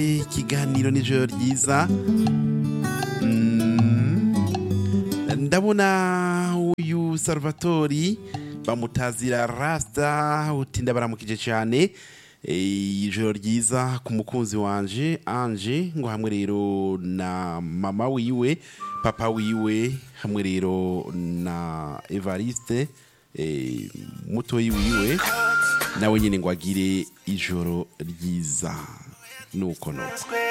ikiganiro n'ijoro ryiza Mm. ndabona uyu salvatori bamutazira rasta utinda baramukije cyane Eh, ijoro ryiza ku mukunzi wanje anje ngo hamwe rero na mama wiwe papa wiwe hamwe rero na evariste eh, mutoyi wiwe nawe nyine ngo agire ijoro ryiza nuko nuko